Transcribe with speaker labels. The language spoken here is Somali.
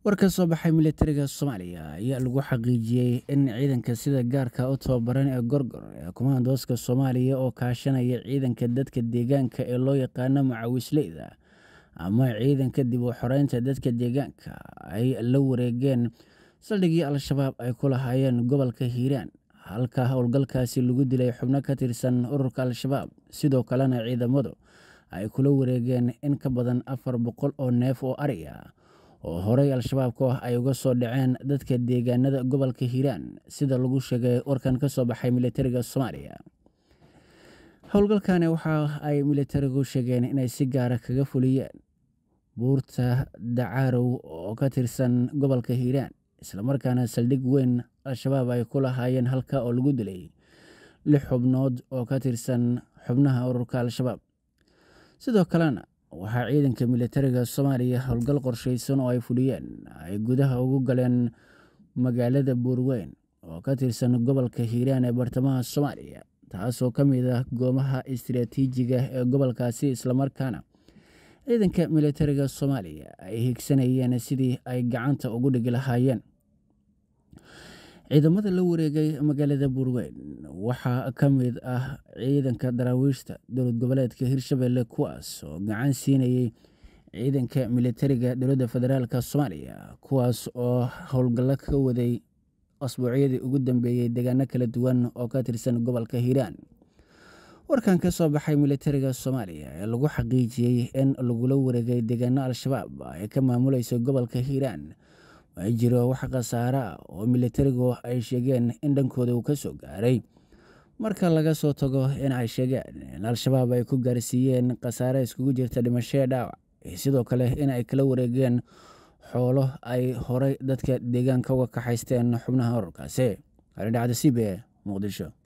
Speaker 1: war ka soo baxay militariga soomaaliya ayaa lagu xaqiijiyey in ciidanka sida gaarka u tababaran ee gorgor ee kumaandooska soomaaliya oo kaashanaya ciidanka dadka deegaanka ee loo yaqaano macawisleyda ama ciidanka dib u xoreynta dadka deegaanka ay la wareegeen saldhigii al-shabaab ay ku lahaayeen gobolka hiiraan halka howlgalkaasi lagu dilay xubno ka tirsan ururka al-shabaab sidoo kalena ciidamadu ay kula wareegeen in ka badan afar boqol oo neef oo ari ah oo horey al-shabaabku ah ay uga soo dhaceen dadka deegaanada gobolka hiiraan sida lagu sheegay warkan ka soo baxay militariga soomaaliya howlgalkani waxa ay militarigu sheegeen inay si gaara kaga fuliyeen buurta dacaarow oo ka tirsan gobolka hiiraan islamarkaana saldhig weyn al-shabaab ay ku lahaayeen halka oo lagu dilay lix xubnood oo ka tirsan xubnaha ururka al-shabaab sidoo kalena waxaa ciidanka militariga soomaaliya howlgal qorsheysan oo ay fuliyeen ay gudaha ugu galeen magaalada buurweyn oo ka tirsan gobolka hiiraan ee bartamaha soomaaliya taasoo ka mid ah goomaha istiraatiijiga ee gobolkaasi islamarkaana ciidanka militariga soomaaliya ay higsanayeen sidii ay gacanta ugu dhigi lahaayeen ciidamada la wareegay magaalada buurweyn waxaa ka mid ah ciidanka daraawiishta dowlad goboleedka hirshabelle kuwaas oo gacan siinayay ciidanka militariga dowladda federaalk soomaaliya kuwaas oo howlgallo ka waday asbuucyadii ugu dambeeyey deegaano kala duwan oo ka tirsan gobolka hiiraan warkan ka soo baxay militariga soomaaliya ee lagu xaqiijiyey in lagula wareegay deegaano al-shabaab ay ka maamulayso gobolka hiiraan ma jiro wax khasaare ah oo militarigu ay sheegeen in dhankooda uu ka soo gaaray marka laga soo tago in ay sheegeen in al-shabaab ay ku gaarsiiyeen khasaare iskugu jirta dhimashee dhaawac iyo sidoo kale in ay kala wareegeen xoolo ay horey dadka deegaanka uga kaxaysteen xubnaha ururkaasi arindhacda c b e muqdisho